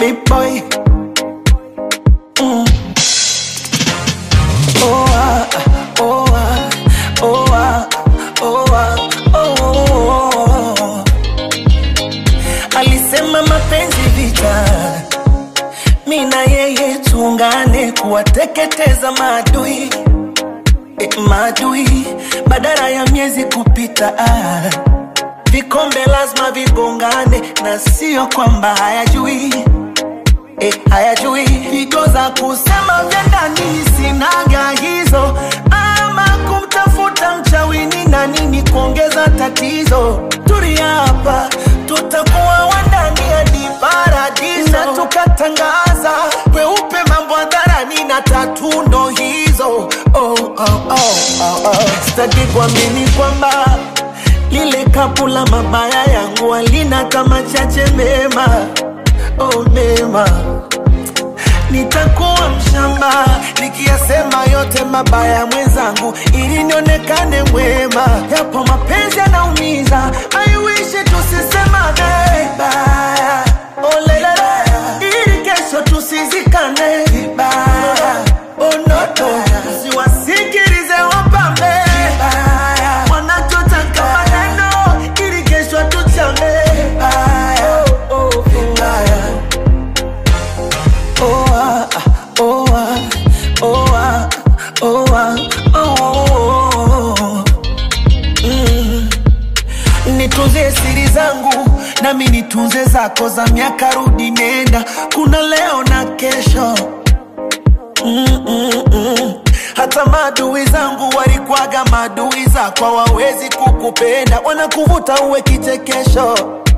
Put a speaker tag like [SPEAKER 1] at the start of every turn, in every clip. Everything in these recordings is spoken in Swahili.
[SPEAKER 1] big boy. Mm. Oh ah, oh ah, oh ah, oh ah, oh, oh, oh. Alisema mapenzi vita, mi na yeye tuungane kuwateketeza maadui e, maadui badala ya miezi kupita ah. Vikombe lazima vigongane na sio kwamba hayajui eh, hayajui figo za kusema vya ndani sinaga hizo, ama kumtafuta mchawini na nini kuongeza tatizo. Tulia hapa, tutakuwa wandani hadi paradiso, na tukatangaza kweupe mambo hadharani na tatu ndo hizo. Oh, oh, oh, oh, oh. Sitaki kuamini kwamba lile kapu la mabaya yangu halina kama chache mema oh, mema nitakuwa mshamba nikiyasema yote mabaya mwenzangu ili nionekane mwema yapo mapenzi yanaumiza aiwishi tusisemane vibaya oh, lelele ili kesho tusizikane vibaya oh, noto siwasikilize wapambe vibaya wanachotaka maneno ili kesho tuchame vibaya oh, oh, vibaya Oh ah, oh ah, oh ah, oh ah, oh, oh, oh. Mm. Nitunze siri zangu nami nitunze zako za miaka rudi nenda, kuna leo na kesho mm, mm, mm. Hata maadui zangu walikwaga maadui zako, hawawezi kukupenda, wanakuvuta uwe kichekesho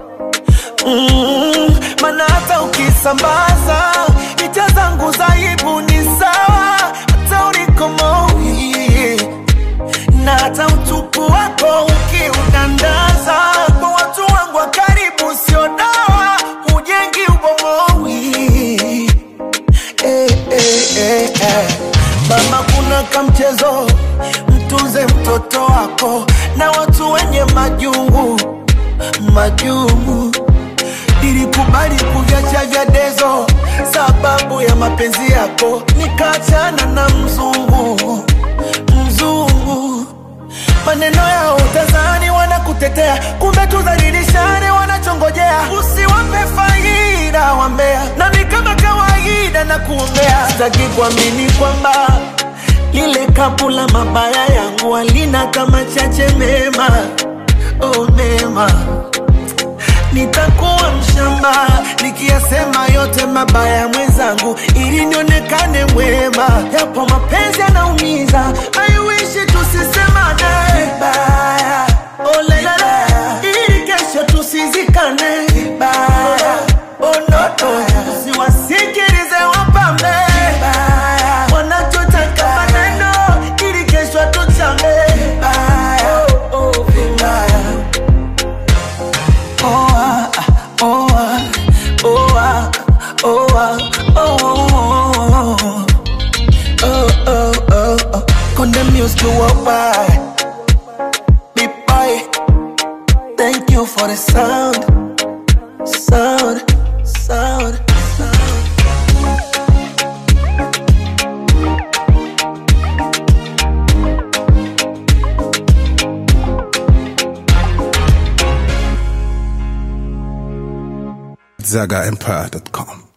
[SPEAKER 1] mm, mana hata ukisambaza picha zangu za aibu ni sawa, hata ulikomoi na hata utupu wako ukiudandaza kwa watu wangu wa karibu, sio dawa, hujengi ubomoi eh, eh, eh, eh. Mama, kuna kamchezo, mtunze mtoto wako na watu wenye majungu majungu. Nilikubali kuviacha vya dezo sababu ya mapenzi yako, nikaachana na mzungu mzungu. Maneno yao utazani wanakutetea, kumbe tudhalilishane wanachongojea. Usiwape faida wambea, nami kama kawaida na kuombea. Sitaki kuamini kwamba lile kapu la mabaya yangu halina kama chache mema, oh mema nitakuwa mshamba nikiyasema yote mabaya mwenzangu, ili nionekane mwema. Yapo mapenzi yanaumiza, aiwishi tusisemane vibaya, oh lelele, ili kesho tusizikane vibaya, oh noto, siwasikilize wapambe vibaya, wanachotaka maneno, ili kesho tuchame vibaya, oh, oh, vibaya. Oh ah, oh ah, oh ah, oh ah, oh oh oh oh oh oh. Condemn music to walk by. Big boy, thank you for the sound, sound, sound, sound.
[SPEAKER 2] ZagaEmpire.com.